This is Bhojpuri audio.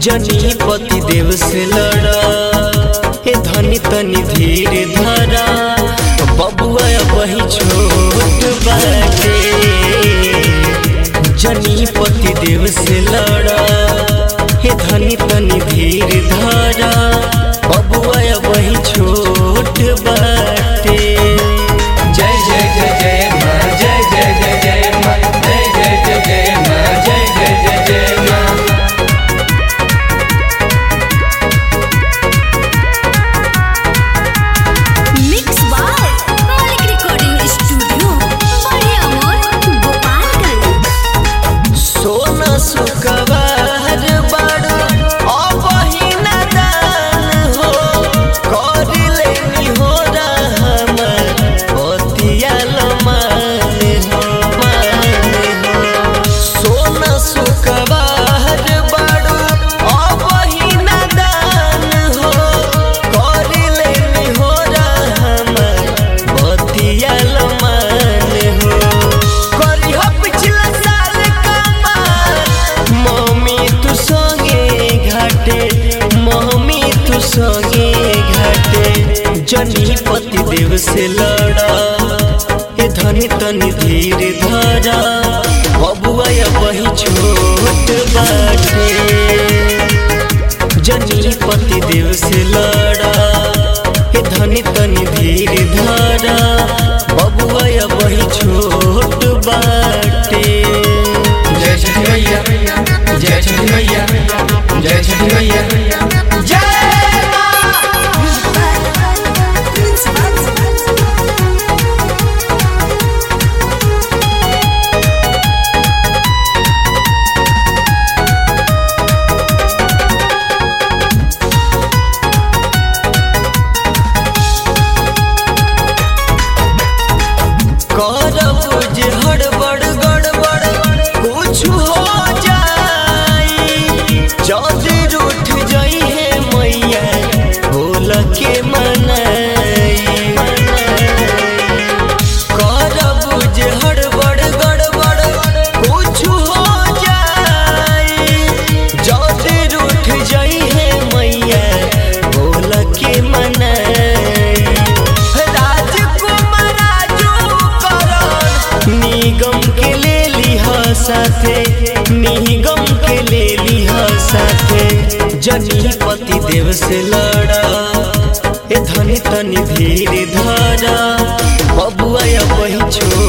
जनी पति देव से लड़ा हे धनी तनी धीरे धरा बबुआ वही छोट बाटे जनी पति देव से लड़ा हे धनी तनी धीरे धरा बबुआ वही छोट बाटे जय जय जय जय माँ जय जय जय जय माँ जय जय जय जय माँ जय जय जय जय माँ mix by Maulik recording studio बड़े अमोर गोपालगंज सोना सुकवार बाड़ू अबही दान हो कर लेनी हो हमर पतिया लमान हो मान हो सोना सुकवार बाड़ू अबही दान हो कर लेनी हो हमर पतिया लमान हो करी हो पिछला साल कमाल मम्मी तू संगे घाटे मम्मी तू संगे घाटे जनी पति देव से लड़ा ए धनी तनी धीरे धरा बबुआ वही छोट बाटे जनी पति देव से लड़ा हे धनी तनी धीरे धरा बबुआ वही छोट बाटे जय छठी मैया जय छठी मैया जय छठी मैया जय माँ करब जे हड़बड़ गड़बड़ कुछ हो जाई जल्दी रूठ जाई है मैया भूल के मनाई करब जे हड़बड़ गड़बड़ कुछ हो जाई जल्दी रूठ जाई है मैया भूल के मनाई राजकुमार राजू करण निगम के ले लिहा साथे निगम के ले लिहा साथे जनी पति देव से लड़ा ए धनी तनी धीरे धरा बबुआ वही छोड़